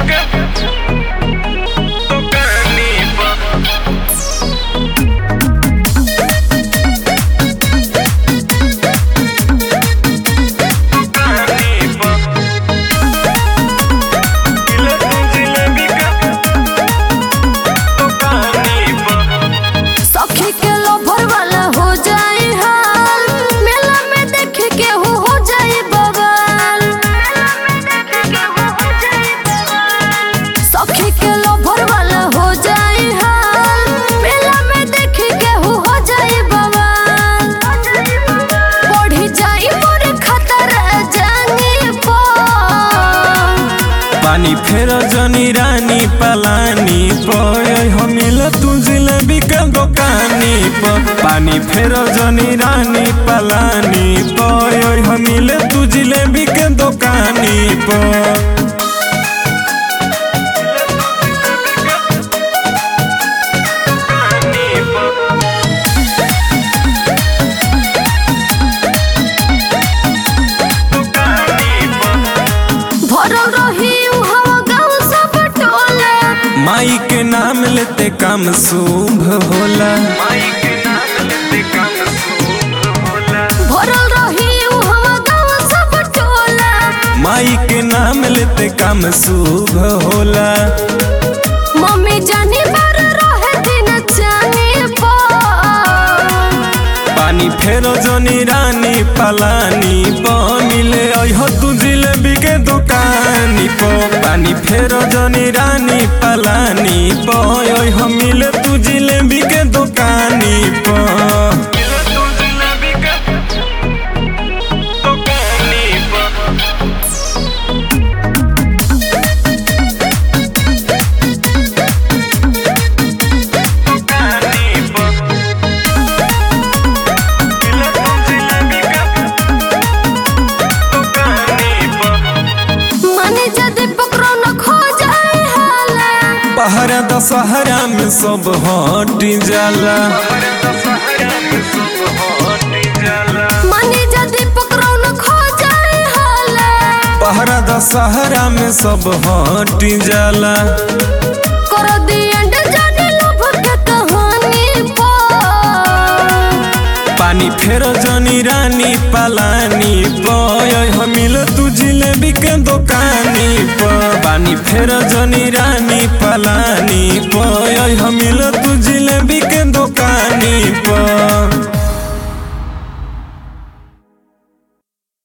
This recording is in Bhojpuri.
के दुकानी पर दुकानी पर किलो जिलेबी के दुकानी पर सखी के लोभर वाला हो जाए हाल मेला में देख के हो हो जाए बवाल सखी के लोभर वाला हो जाए हाल मेला में देख के हो हो जाए बवाल बढ़ी जाए मोर खतरा जाने पर पानी फेर जनी रानी पलानी पय हमिल तू जिलेबी के दुकानी पर पानी फेर जनी रानी पलानी पय हमिल तू जिलेबी के दुकानी पर दुकानी पर दुकानी पर भरल रही हवा गाँव सब टोला माई के नाम लेते काम शुभ होला माई के नाम लेते काम शुभ होला भरल रही हवा गाँव सब टोला माई के नाम लेते काम शुभ होला मम्मी जानी बार रहे दिन जाने पर पानी फेरो जनी रानी पलानी प मिले अहो तू जिलेबी के दुकानी प पानी फेरो जनी रानी पलानी प अहो मिले तू जिलेबी के दुकानी प किलो तू जिलेबी के दुकानी पर दुकानी पर किलो तू जिलेबी के दुकानी पर माने जदि पकड़ो न खो जाए हाला पहरा दशहरा में सब हट जाला हमारे दशहरा में सब हट जाला माने जदि पकड़ो न खो जाए हाला पहरा दशहरा में सब हट जाला करो दी एंड जाने लोभ के कहानी पर पानी फेर जनी रानी पलानी पय हमिल तू जिलेबी के दुकानी प पानी फेर जनी रानी पलानी पय हमिल तू जिलेबी के